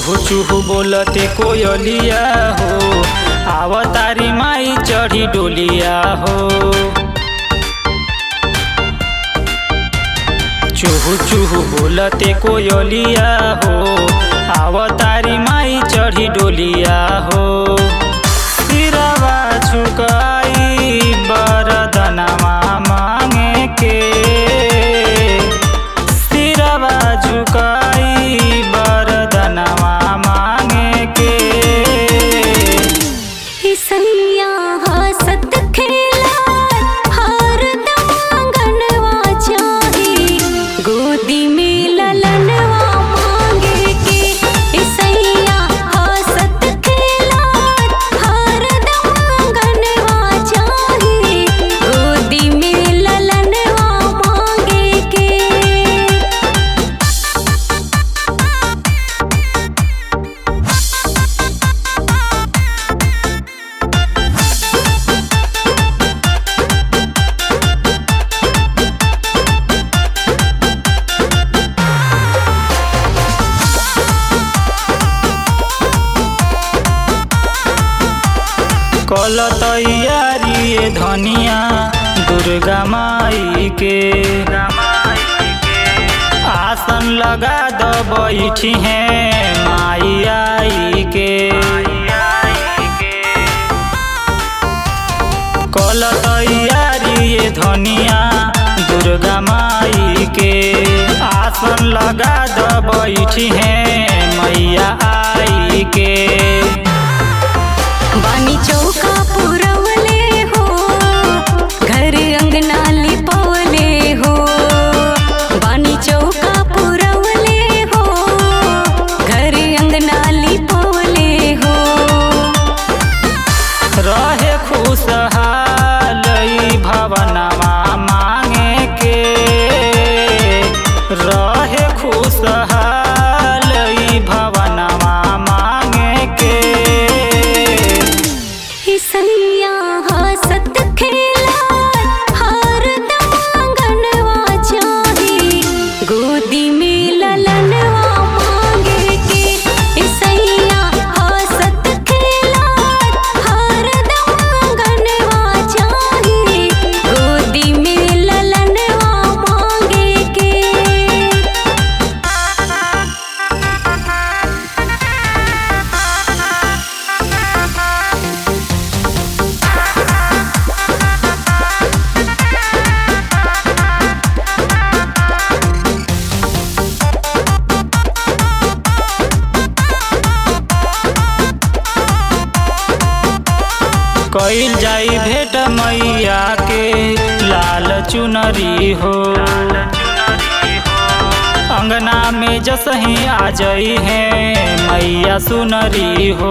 चूहू चूहू बोलते कोयलिया हो आवतारी माई चढ़ी डोलिया हो चूहू चूहू बोलते कोयलिया हो आवतारी माई चढ़ी डोलिया हो सिरवा झुकाई बरदनवा मांगे के सिरवा झुकाई बरदनवा मांगे के ईसैया हसत खेलात हरदम आंगनवा चाही गोदी में ललनवा मांगे के ईसैया हसत खेलात हरदम आंगनवा चाही गोदी में ललनवा मांगे के कल तैयारी ए धनिया दुर्गा माई के आसन लगा द बैठी है माई आई के कल तैयारी ए धनिया दुर्गा माई के आसन लगा द बैठी है मैया आई के बानी चौका पुरवले हो घर अंगना लिपवले हो बानी चौका पुरवले हो घर अंगना लिपवले हो रहे खुशहाल ई भवनमा मांगे के रहे खुशहाल ई भवनमा मांगे के ईसैया हसत खेलात हरदम आंगनवा चाही गोदी में ललनवा मांगे के ईसैया हसत खेलात हरदम आंगनवा चाही गोदी में ललनवा मांगे के कइल जाई भेट मैया के लाल चुनरी हो अंगना में जसही आ जाई है मैया सुनरी हो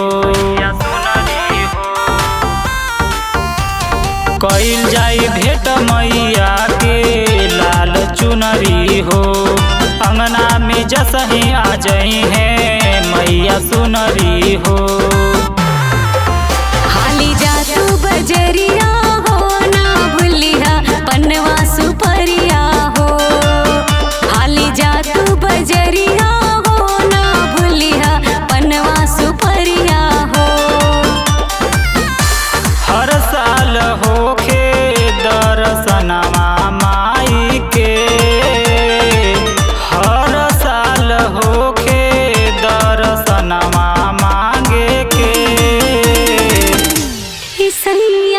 कइल जाई भेट मैया के लाल चुनरी हो अंगना में जसही आ जाई है मैया सुनरी हो हाली जा तू बजरिया हो ना भूलिहा पनवा सुपरिया हो हाली जा तू बजरिया हो ना भूलिहा पनवा सुपरिया हो हर साल होखे दर्शनमा माई के हर साल होखे दर्शनमा मांगे के ईसैया